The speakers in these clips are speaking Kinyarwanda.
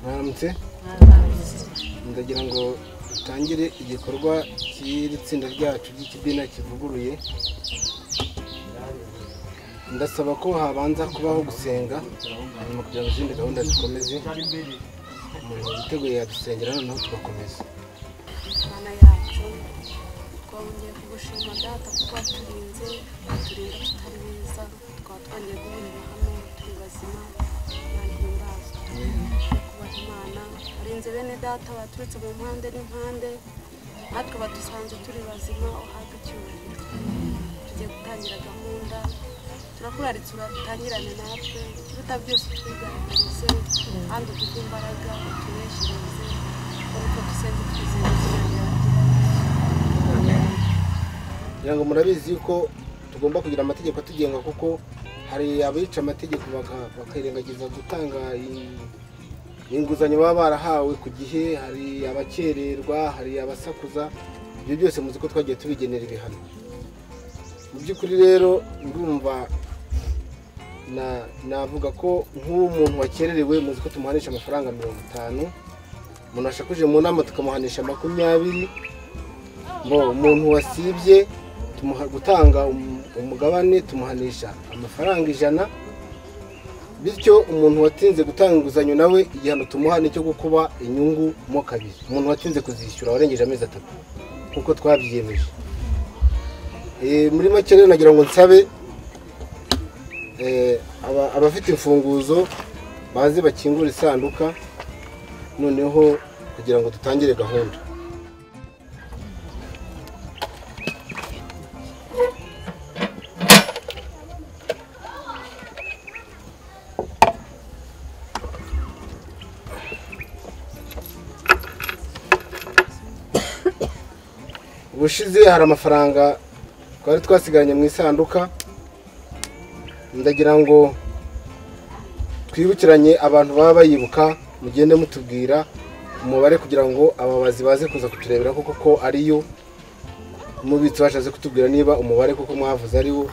yavutse ndagira ngo dutangire igikorwa cy'iri tsinda ryacu ry'ikidina kivuguruye ndasaba ko habanza kubaho gusenga hanyuma kugira ngo izindi gahunda zikomeze umuntu witeguye yadusengera noneho tugakomeza mana yacu twongeye kugushima data kuko waturinze waturinda tutari beza twaba twongeye guhurira hamwe turi bazima nta ntibazwa kubaha imana warinze bene data baturutse mu mpande n'impande natwe badusanze turi bazima uhabwe icyubahiro tugiye gutangira gahunda turakuraritse uratangirane natwe ikiruta byose twigaragarize kandi uduhe imbaraga utuneshereze ariko dusenze twizeye izina ryawe kugira ngo murabizi yuko tugomba kugira amategeko atugenga kuko hari abica amategeko baka- bakirengagiza gutanga i- inguzanyo baba barahawe ku gihe hari abakererwa hari abasakuza ibyo byose muzi ko twagiye tubigenera ibihano mu by'ukuri rero ndumva na- navuga ko nk'umuntu wakererewe muzi ko tumuhanisha amafaranga mirongo itanu umuntu washakuje mu nama tukamuhanisha makumyabiri ngo umuntu wasibye tumuha gutanga um- umugabane tumuhanisha amafaranga ijana bityo umuntu watinze gutanga inguzanyo nawe igihano tumuha ni icyo gukuba inyungu mo kabiri umuntu watinze kuzishyura warengeje amezi atatu nk'uko twabyiyemeje Eh, muri make rero nagira ngo nsabe eh, aba- abafite imfunguzo baze bakingura isanduka noneho kugira ngo dutangire gahunda ubushize hari amafaranga twari twasigaranye mu isanduka ndagira ngo twibukiranye abantu baba bayibuka mugende mutubwira umubare kugira ngo ababazi baze kuza kuturebera ko koko ariyo umubitsi bashatse kutubwira niba umubare koko mwavuze ariwo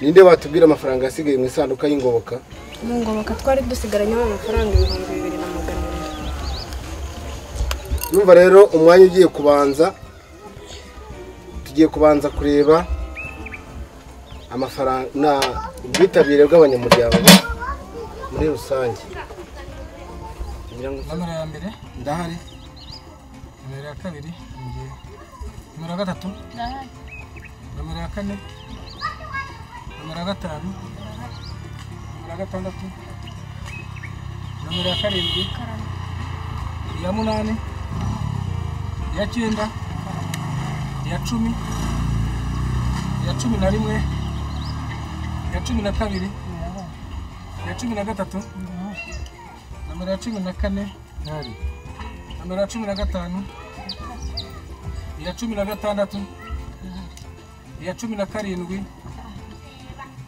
ninde watubwira amafaranga yasigaye mu isanduka y'ingoboka mu ngoboka twari dusigaranyemo amafaranga ibihumbi bibiri na magana ane Urumva rero umwanya ugiye kubanza tugiye kubanza kureba amafaranga na ubwitabire bw'abanyamuryango muri rusange kugira ngo nomero ya mbere ndahari nomero ya kabiri ni njyewe nomero ya gatatu nomero ya kane nomero ya gatanu nomero ya gatandatu nomero ya karindwi iya munani iya cyenda iya cumi iya cumi na rimwe iya cumi na kabiri iya cumi na gatatu nomero ya cumi na kane ntihari nomero ya cumi na gatanu iya cumi na gatandatu iya cumi na karindwi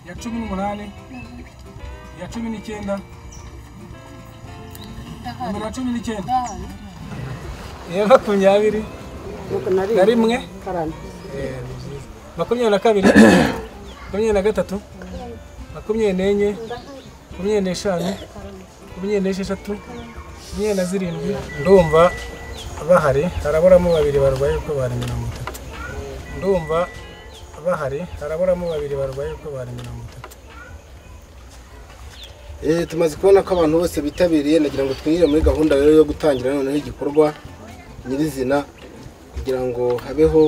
iya cumi n'umunani iya cumi n'icyenda nomero ya cumi n'icyenda iya makumyabiri na rimwe Eh, ni byiza. makumyabiri na kabiri makumyabiri na gatatu makumyabiri n'enye makumyabiri n'eshanu makumyabiri n'esheshatu makumyabiri na zirindwi ndumva bahari haraburamo babiri barwaye uko bari mirongo itatu ndumva bahari haraburamo babiri barwaye uko bari mirongo itatu Eh, tumaze kubona ko abantu bose bitabiriye nagira ngo twinjire muri gahunda rero yo gutangira noneho igikorwa nyirizina kugira ngo habeho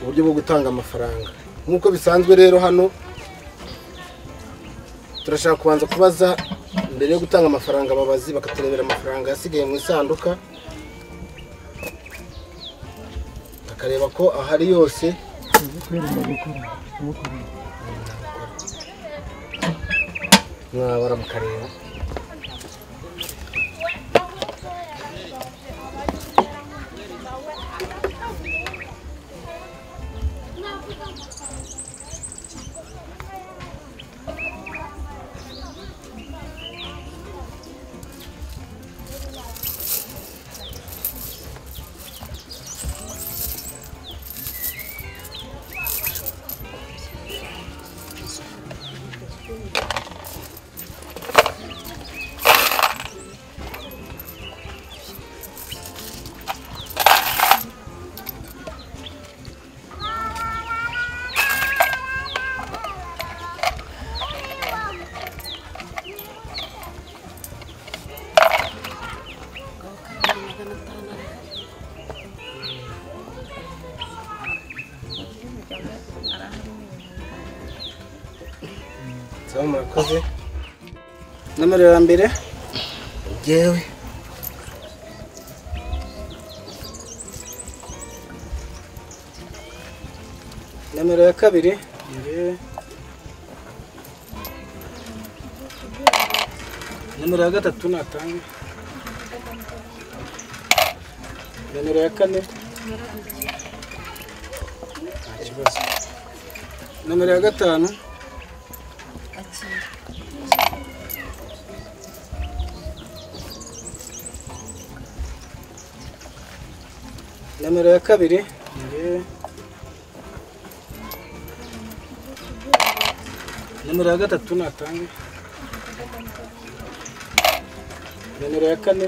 uburyo bwo gutanga amafaranga nk'uko bisanzwe rero hano turashaka kubanza kubaza mbere yo gutanga amafaranga ababazi bakaturebera amafaranga yasigaye mu isanduka bakareba ko ahari yose mwabara mukareba saba murakoze nomero ya mbere ngewe nomero ya kabiri ngewe nomero ya gatatu natanga nomero ya kane nta kibazo nomero ya gatanu nomero ya kabiri ngewe nomero ya gatatu natanga nomero ya kane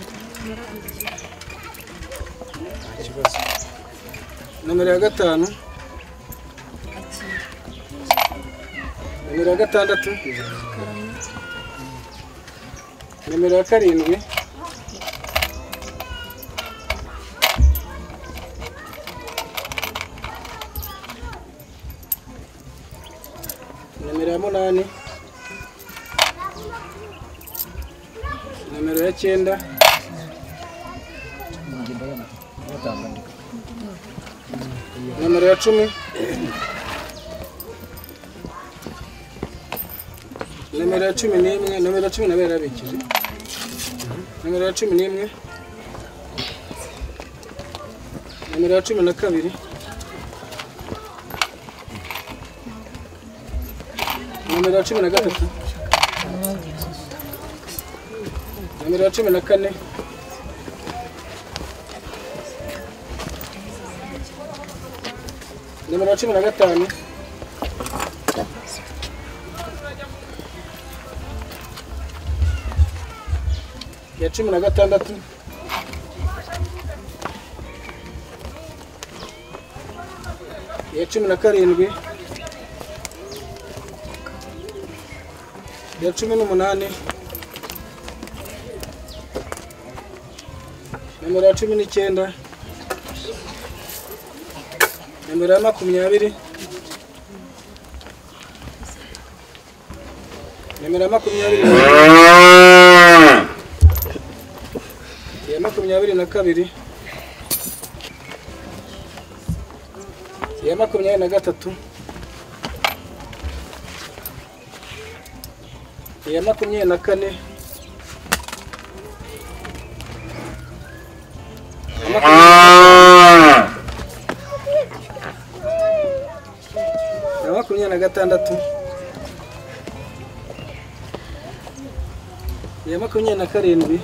nta kibazo nomero ya gatanu nomero ya gatandatu nomero ya karindwi nomero ya munani nomero ya cyenda nomero ya cumi nomero ya cumi n'imwe nomero ya cumi nawe yarabikije nomero ya cumi n'imwe nomero ya cumi na kabiri nomero ya cumi na gatatu nomero ya cumi na kane nomero ya cumi na gatanu ya cumi na gatandatu iya cumi na karindwi iya cumi n'umunani nomero ya cumi n'icyenda nomero ya makumyabiri nomero ya makumyabiri na iya makumyabiri na kabiri iya makumyabiri na gatatu iya makumyabiri na kane iya makumyabiri- iya makumyabiri na gatandatu iya makumyabiri na karindwi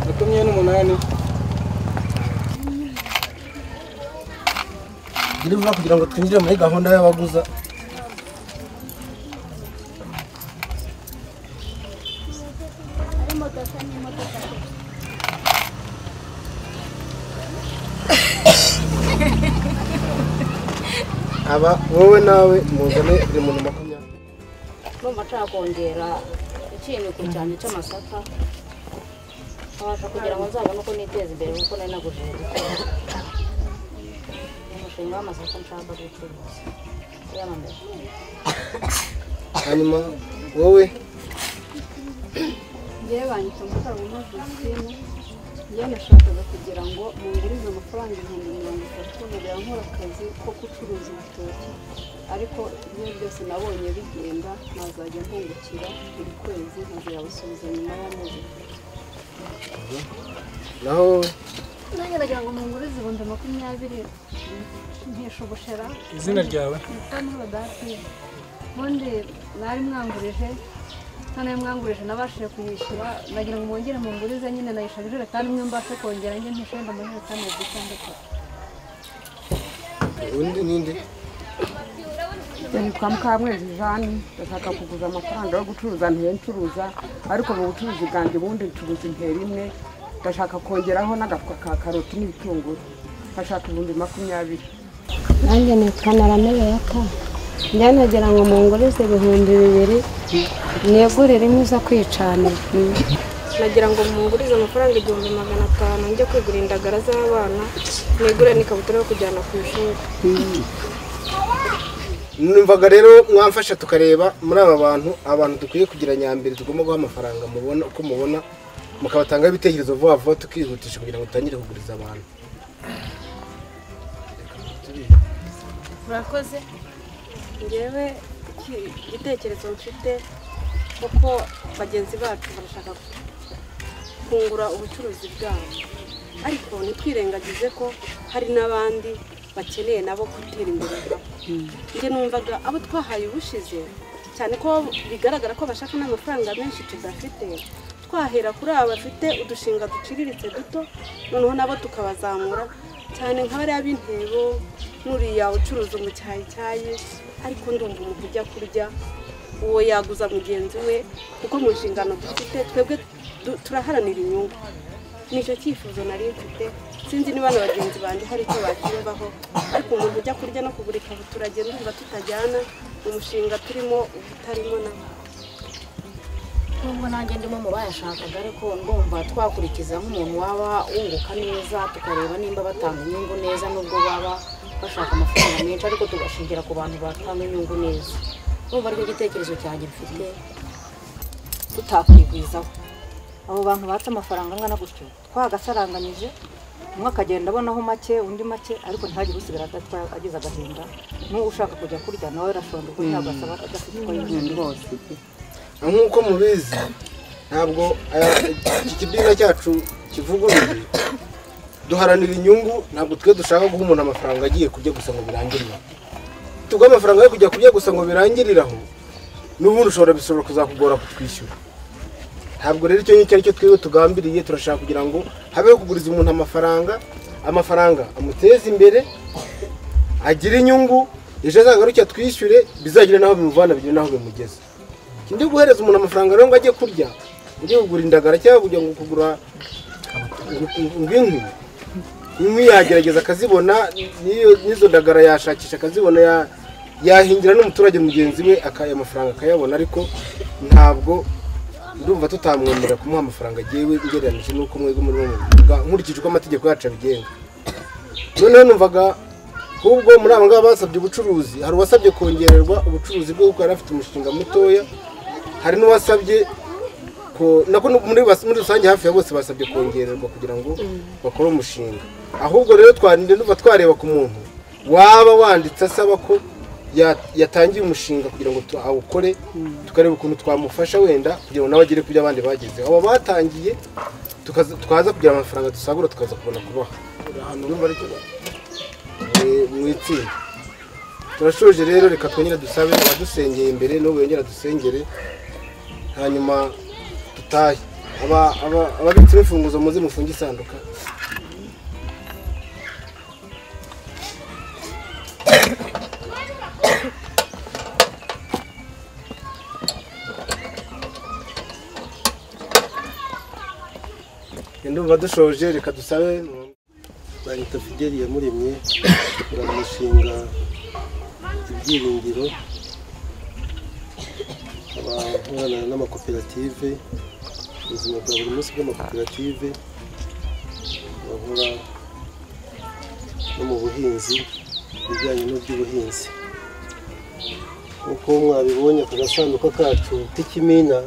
makumyabiri n'umunani biri vuba kugira ngo twinjire muri gahunda y'abaguza aba wowe nawe muzane buri muntu makumyabiri ndumva nshaka kongera ikintu ku cyane cy'amasaka nkabasha kugira ngo nzabone uko niteza imbere kuko nari naguje igikoni ni umushinga w'amasaka nshaka gucuruza yamamaje hanyuma wowe ngewe banyita muri mu mavisine ngewe nashakaga kugira ngo mungurize amafaranga ibihumbi mirongo itatu nkajya nkora akazi ko gucuruza ibitoki ariko ibyo byose nabonye bigenda nazajya mpungukira buri kwezi nkazabasubiza nyuma y'amezi naho nanjye ndagira ngo mungurize ibihumbi makumyabiri nkesha ubushera izina ryawe nitwa ntura dati ubundi mwari mwangurije noneho mwangurije nabashije kuyishyura ndagira ngo mwongere mungurize nyine nayishyura ijerekani imwe mbashe kongera njye ntishoye amajerekani ebyiri cyangwa atatu undi n'indi nitwa mukamwezi jani ndashaka kuguza amafaranga yo gucuruza ntiye ncuruza ariko mu bucuruzi bwanjye ubundi ncuruza intera imwe ndashaka kongeraho n'agafuka ka karoti n'ibitunguru nkashaka ibihumbi makumyabiri nanjye nitwa naramereyata njya nagira ngo mungurize ibihumbi bibiri negurire inkwi zo kwicanira nagira ngo mungurize amafaranga igihumbi magana atanu njye kwigura indagara z'abana nigure n'ikabutura yo kujyana ku ishuri numvaga rero mwamfasha tukareba muri aba bantu abantu dukwiye kugira nyambere tugomba guha amafaranga mubona uko mubona mukabatangaho ibitekerezo vuba vuba tukihutisha kugira ngo dutangire kuguriza abantu murakoze ngewe iki- igitekerezo mfite kuko bagenzi bacu barashaka kungura ubucuruzi bwabo ariko ntitwirengagize ko hari n'abandi bakeneye nabo gutera imbere nabo njye numvaga abo twahaye ubushize cyane ko bigaragara ko bashaka n'amafaranga menshi tudafite twahera kuri aba bafite udushinga duciriritse duto noneho nabo tukabazamura cyane nka bariya b'intebo n'uriya ucuruza umucyayicyayi ariko ndumva umuntu ujya kurya uwo yaguza mugenzi we kuko mu nshingano dufite twebwe du- turaharanira inyungu nicyo cyifuzo nari mfite sinzi niba na bagenzi banjye hari icyo bacyumvaho ariko umuntu ujya kurya no kugura ikabutura agenda urumva tutajyana umushinga turimo ubutarimo na nubwo nanjye ndimo mu bayashakaga ariko ndumva twakurikiza nk'umuntu waba wunguka neza tukareba nimba batanga inyungu neza nubwo baba bashaka amafaranga menshi ariko tugashingira ku bantu batanga inyungu neza ndumva aricyo gitekerezo cyanjye mfite tutakwigwizaho abo bantu batse amafaranga angana gutyo twagasaranganyije umwe akagenda abonaho make undi make ariko ntihagire usigara adatwaye agize agahinda n'ushaka kujya kurya nawe arashonda kuko ntiyagasaba adafite uko yinjira rwose nk'uko mubizi ntabwo aya- iki kidina cyacu kivuguruye duharanira inyungu ntabwo twe dushaka guha umuntu amafaranga agiye kurya gusa ngo birangirire tuguhe amafaranga yo kujya kurya gusa ngo birangiriraho n'ubundi ushobora bishobora kuzakugora kutwishyura ntabwo rero icyo ngicyo ari cyo twebwe tugambiriye turashaka kugira ngo habeho kuguriza umuntu amafaranga amafaranga amuteze imbere agire inyungu ejo azagaruke atwishyure bizagire n'aho bimuvana bigire n'aho bimugeza ndi guhereza umuntu amafaranga rero ngo ajye kurya ujye kugura indagara cyangwa kujya ngo kugura ngw'inkwi inkwi yagerageza akazibona n'iyo- n'izo ndagara yashakisha akazibona ya- yahingira n'umuturage mugenzi we akaya amafaranga akayabona ariko ntabwo ndumva tutamwemerera kumuha amafaranga agiye we ugereranyije n'uko mwebwe muri bo mubivuga nkurikije uko amategeko yacu abigenga noneho numvaga ahubwo muri aba ngaba basabye ubucuruzi hari uwasabye kongererwa ubucuruzi bwe kuko yari afite umushinga mutoya hari n'uwasabye ko nako nu- muri bas- muri rusange hafi ya bose basabye kongererwa kugira ngo bakore umushinga ahubwo rero twarinde nuba twareba ku muntu waba wanditse asaba ko ya- yatangiye umushinga kugira ngo tu- awukore tukareba ukuntu twamufasha wenda kugira ngo nawe agere ku byo abandi bagezeho abo batangiye tukaza- twaza kugira amafaranga dusagura tukaza kubona kubaha ahantu urumva ariko eh, mu itsinda turashoje rero reka twongere dusabe abadusengeye imbere n'ubu yongera dusengere hanyuma dutahe Aba- aba- ababitse imfunguzo muze mufunge isanduka ndumva dushoje reka dusabe leta fideli yamuremye baramushinga ibyiringiro abahorana n'amakoperative ubuzima bwa buri munsi bw'amakoperative bahora no mu buhinzi ibijyanye n'iby'ubuhinzi nk'uko mwabibonye ku gasanduka kacu k'ikimina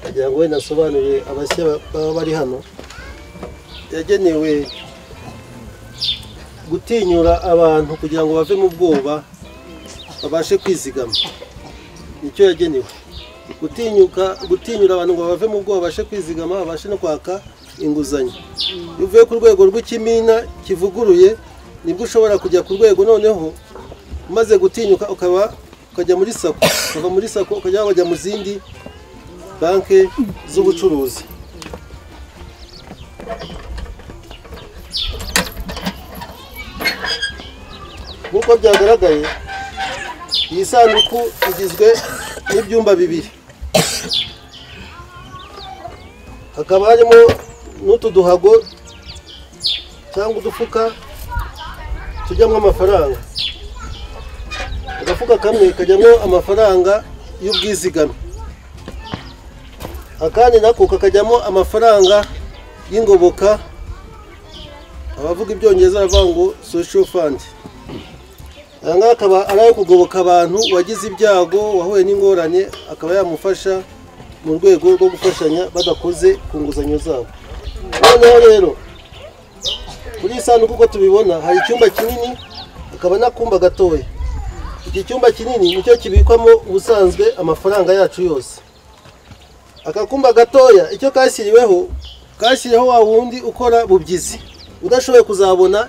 kugira ngo wenda asobanurire abashya baba bari hano yagenewe gutinyura abantu kugira ngo bave mu bwoba babashe kwizigama nicyo yagenewe gutinyuka gutinyura abantu ngo bave mu bwoba babashe kwizigama babashe no kwaka inguzanyo iyo uvuye ku rwego rw'ikimina kivuguruye nibwo ushobora kujya ku rwego noneho umaze gutinyuka ukaba ukajya muri sako ukava muri sako ukajya wajya mu zindi banki z'ubucuruzi nk'uko byagaragaye iyi sanduku igizwe n'ibyumba bibiri hakaba harimo n'utu duhago cyangwa udufuka tujyamo amafaranga agafuka kamwe kajyamo amafaranga y'ubwizigame akandi nako kakajyamo amafaranga y'ingoboka abavuga ibyongereza baravuga ngo social fund aya ngaya akaba ari ayo kugoboka abantu wagize ibyago wahuye n'ingorane akaba yamufasha mu rwego rwo gufashanya badakoze ku nguzanyo zabo noneho rero kuri iyi sanduku uko tubibona hari icyumba kinini hakaba n'akumba gatoya iki cyumba kinini nicyo kibikwamo ubusanzwe amafaranga yacu yose akakumba gatoya icyo kashyiriweho kashyiriweho wa wundi ukora bubyizi udashoboye kuzabona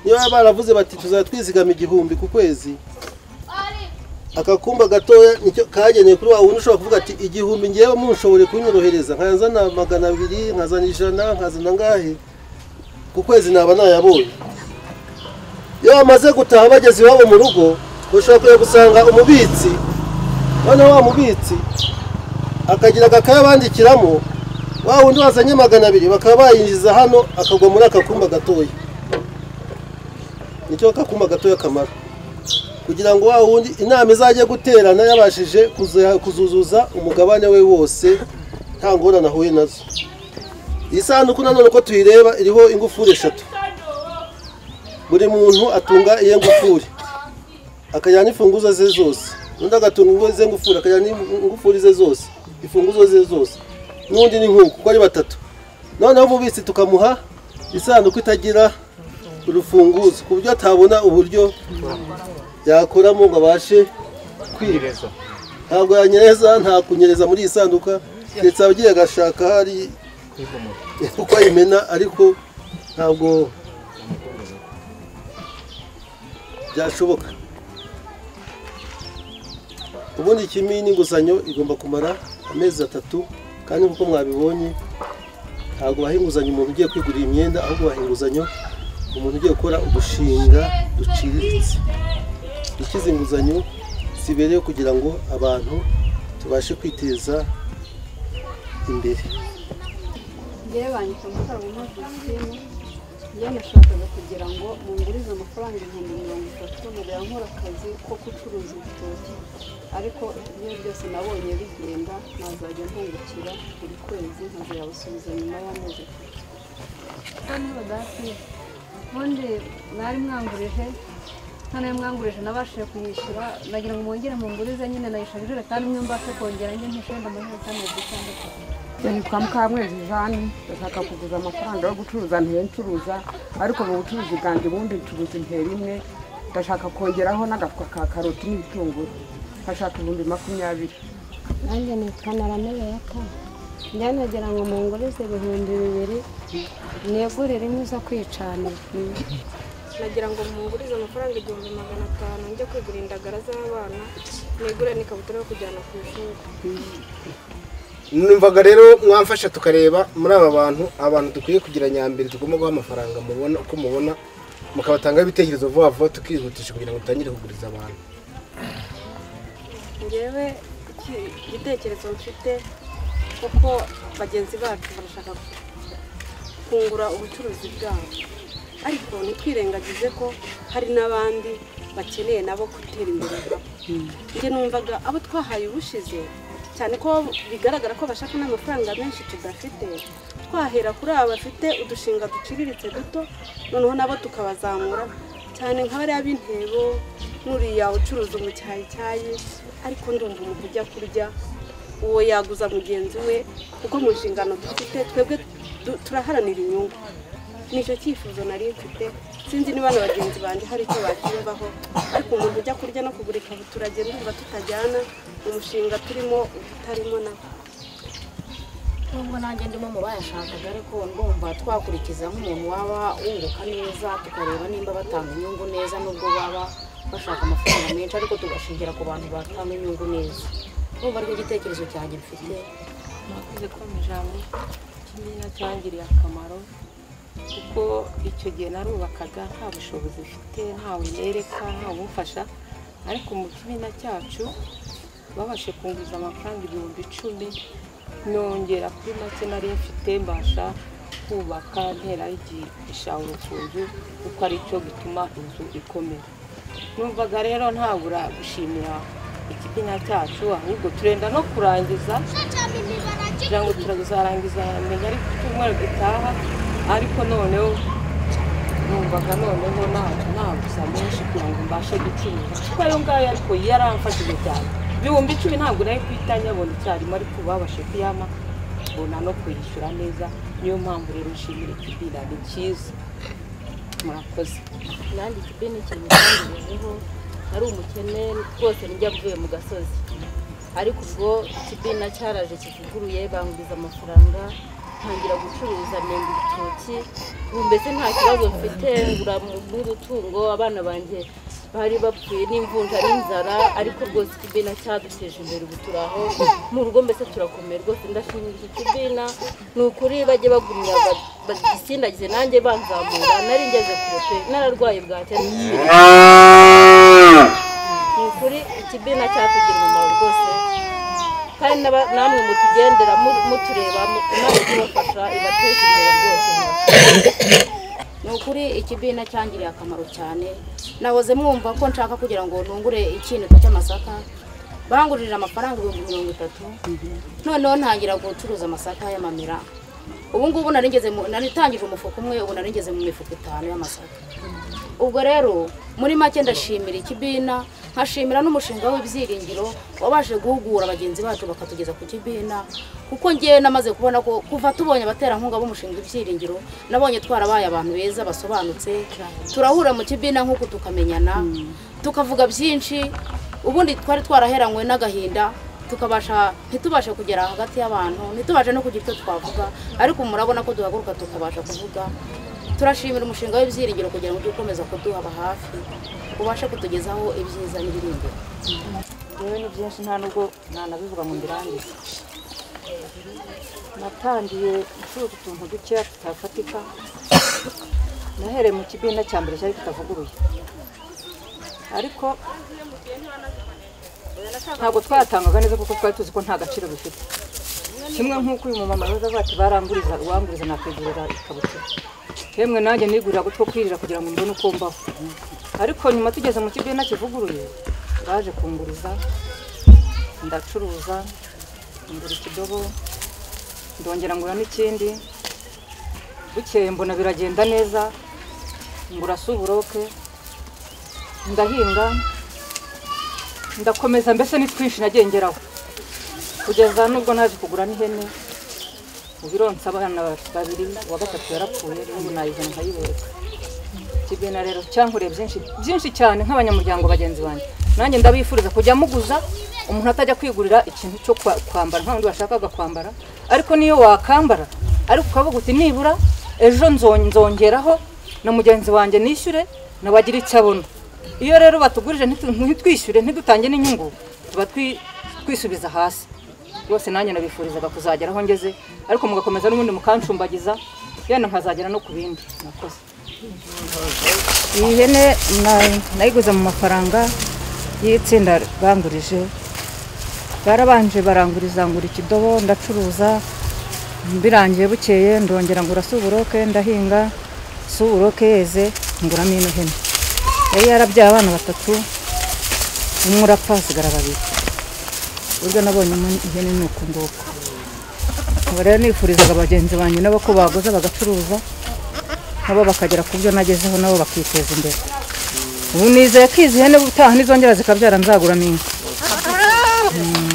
niyo baba baravuze bati tuzajya twizigama igihumbi ku kwezi akakumba gatoya nicyo kagenewe kuri wa wundi ushobora kuvuga ati igihumbi ngewe munshobore kunyorohereza nkazana magana abiri nkazana ijana nkazana ngahe ku kwezi naba nayabonye iyo bamaze gutaha bageze iwabo mu rugo ushobora kujya gusanga umubitsi noneho wa mubitsi akagira agakaye bandikiramo wa wundi wazanye magana abiri bakaba bayinjiza hano akagwa muri aka kumba gatoya nicyo kakumba gatoya kamara kugira ngo wa wundi inama izajye guterana yabashije kuzu- kuzuzuza umugabane we wose nta ngorane ahuye nazo iyi sanduku nanone uko tuyireba iriho ingufuri eshatu buri muntu atunga iye ngufuri akajyana n'imfunguzo ze zose undi agatunga ingo- ze ngufuri akajyana n'ingufuri ze zose imfunguzo ze zose n'undi ni nk'uko uko ari batatu noneho umubitsi tukamuha isanduku itagira urufunguzo ku buryo atabona uburyo yakoramo ngo abashe kwiba ntabwo yanyereza nta kunyereza muri iyi sanduka ndetse abagiye agashaka hari uko ayimena ariko ntabwo byashoboka ubundi ikimi n'inguzanyo igomba kumara amezi atatu kandi nk'uko mwabibonye ntabwo baha inguzanyo umuntu ugiye kwigurira imyenda ahubwo baha inguzanyo umuntu ugiye gukora udushinga duciriritse ikizi inguzanyo zibereyeho kugira ngo abantu tubashe kwiteza imbere ngewe banyita amafaranga muri pisine ngewe nashakaga kugira ngo mungurize amafaranga ibihumbi mirongo itatu nagera nkora akazi ko gucuruza ibitoki ariko iyo byose nabonye bigenda nazajya mpungukira buri kwezi nkazayabasubiza nyuma y'amezi atatu kandi badahakwiye ubundi mwari mwangurije hano iyo mwangurije nabashije kuyishyura nagira ngo mwongere mungurize nyine nayishyura ijerekani imwe mbashe kongera njye mpeshe wenda amajerekani ebyiri cyangwa atatu nitwa mukamwezi jani ndashaka kuguza amafaranga yo gucuruza ntiyo ncuruza ariko mu bucuruzi bwanjye ubundi ncuruza intera imwe ndashaka kongeraho n'agafuka ka karoti n'ibitunguru nkashaka ibihumbi makumyabiri nanjye nitwa naramebereka njya nagira ngo mungurize ibihumbi bibiri negurire inkwi zo kwicanira nagira ngo mungurize amafaranga igihumbi magana atanu njye kwigura indagara z'abana negure n'ikabutura yo kujyana ku ishuri numvaga rero mwamfasha tukareba muri aba bantu abantu dukwiye kugira nyambere tugomba guha amafaranga mubona uko mubona mukabatangaho ibitekerezo vuba vuba tukihutisha kugira ngo dutangire kuguriza abantu ngewe iki- igitekerezo mfite kuko bagenzi bacu barashaka kungura ubucuruzi bwabo ariko ntitwirengagize ko hari n'abandi bakeneye nabo gutera imbere nabo njye numvaga abo twahaye ubushize cyane ko bigaragara ko bashaka n'amafaranga menshi tudafite twahera kuri aba bafite udushinga duciriritse duto noneho nabo tukabazamura cyane nka bariya b'intebo n'uriya ucuruza umucyayicyayi ariko ndumva umuntu ujya kurya uwo yaguza mugenzi we kuko mu nshingano dufite twebwe du- turaharanira inyungu nicyo cyifuzo nari mfite sinzi niba na bagenzi banjye hari icyo bacyumvaho ariko umuntu ujya kurya no kugura ikabutura agenda umva tutajyana umushinga turimo utarimo nabo nubwo nanjye ndimo mu bayashakaga ariko ndumva twakurikiza nk'umuntu waba wunguka neza tukareba nimba batanga inyungu neza nubwo baba bashaka amafaranga menshi ariko tugashingira ku bantu batanga inyungu neza ndumva ariko igitekerezo cyanjye mfite mwakoze ko mu ijambo kimwe cyangiriye akamaro kuko icyo gihe narubakaga nta bushobozi mfite ntawe nereka ntawe umufasha ariko mu kimina cyacu babashe kunguza amafaranga ibihumbi icumi nongera kuri make nari mfite mbasha kubaka ntera igishanga urufunzo kuko ari cyo gituma inzu ikomera numvaga rero ntabura gushimira ikibina cyacu ahubwo turenda no kurangiza kugira ngo turazarangiza menya ariko icyumweru gitaha ariko noneho numvaga noneho ntabwo naguza menshi kugira ngo mbashe gucuruza kuko ayo ngayo ariko yaramfashije cyane ibihumbi icumi ntabwo nari guhita nyabona icyarimwe ariko babashe kuyama mbona no kuyishyura neza niyo mpamvu rero nshimira ikibira ni cyiza murakoze nanjye ikipe ni ikintu cyangejejeho ari umukene rwose nijya mvuye mu gasozi ariko ubwo ikibina cyaraje kivuguruye banguriza amafaranga ntangira gucuruza nenga ibitoki ubu mbese nta kibazo mfite ngura n'udutungo abana banjye bari bapfuye n'imvunja n'inzara ariko rwose ikibina cyaduteje imbere ubu turi aho mu rugo mbese turakomeye rwose ndashimira iki kibina ni ukuri bajye bagumya ba- bagisindagize nanjye banzamura nari ngeze kure pe nararwaye bwacya ni ukuri ikibina cyatugira umumaro rwose kandi n'aba- namwe mutugendera mu- mutureba mu- imana ibafasha ibateza imbere rwose ni ukuri ikibina cyangiriye akamaro cyane nahoze mwumva ko nshaka kugira ngo ntungure ikinika cy'amasaka bangurira amafaranga ibihumbi mirongo itatu noneho ntangira gucuruza amasaka y'amamera ubu ngubu nari ngeze mu- nari tangije umufuka umwe ubu nari ngeze mu mifuka itanu y'amasaka ubwo rero muri make ndashimira ikibina nkashimira n'umushinga w'ibyiringiro wabashe guhugura bagenzi bacu bakatugeza ku kibina kuko ngewe namaze kubona ko kuva tubonye abaterankunga b'umushinga w'ibyiringiro nabonye twarabaye abantu beza basobanutse turahura mu kibina nk'uku tukamenyana tukavuga byinshi ubundi twari twaraheranywe n'agahinda tukabasha ntitubashe kugera hagati y'abantu ntitubashe no kugira icyo twavuga ariko murabona ko duhaguruka tukabasha kuvuga turashimira umushinga w'ibyiringiro kugira ngo ujye ukomeza kuduhaba hafi ubashe kutugezaho ibyiza n'ibiringiro rero ni byinshi nta nubwo nanabivuga ngo mbirangize natangiye gucuruza utuntu dukeya tutafatika nahereye mu kibina cya mbere cyari kitavuguruye ariko ntabwo twayatangaga neza kuko twari tuzi ko nta gaciro bifite kimwe nk'uko uyu mumama yahoze avuga ati baranguriza uwanguriza nakwigurira ikabutura yemwe nanjye nigurira utwo kwirira kugira ngo mbone uko mbaho ariko nyuma tugeze mu kibina kivuguruye baje kunguriza ndacuruza ngura ikidobo ndongera ngura n'ikindi bukeye mbona biragenda neza ngura suburoke ndahinga ndakomeza mbese ni twinshi nagiye ngeraho kugeza nubwo naje kugura n'ihene mu biro abana babiri uwa gatatu yarapfuye n'ubu nayizana nkayibereka kibena rero cyankoreye byinshi byinshi cyane nk'abanyamuryango bagenzi banjye nanjye ndabifuriza kujya muguza umuntu atajya kwigurira ikintu cyo kwa- kwambara nta wundi washakaga kwambara ariko niyo wakambara ariko ukavuga uti nibura ejo nzo- nzongeraho na mugenzi wanjye nishyure nawe agire icyo abona iyo rero batugurije ntitu- ntitwishyure ntidutange n'inyungu tuba twi- twisubiza hasi rwose nanjye nabifurizaga kuzagera aho ngeze ariko mugakomeza n'ubundi mukancumbagiza yenda nkazagera no ku bindi murakoze iyi hene na- nayiguze mu mafaranga y'itsinda bangurije barabanje baranguriza ngura ikidobo ndacuruza birangiye bukeye ndongera ngura suburoke ndahinga suburoke yeze nguramo ino hene yari yarabyaye abana batatu umwe urapfa hasigara babiri buryo nabonye umu- ihene ni uku nguku ubu rero nifurizaga bagenzi banjye nabo ko baguze bagacuruza nabo bakagera ku byo nagezeho nabo bakiteza imbere ubu nizeye ko izi hene ubutaha nizongera zikabyara nzaguramo inka Mm.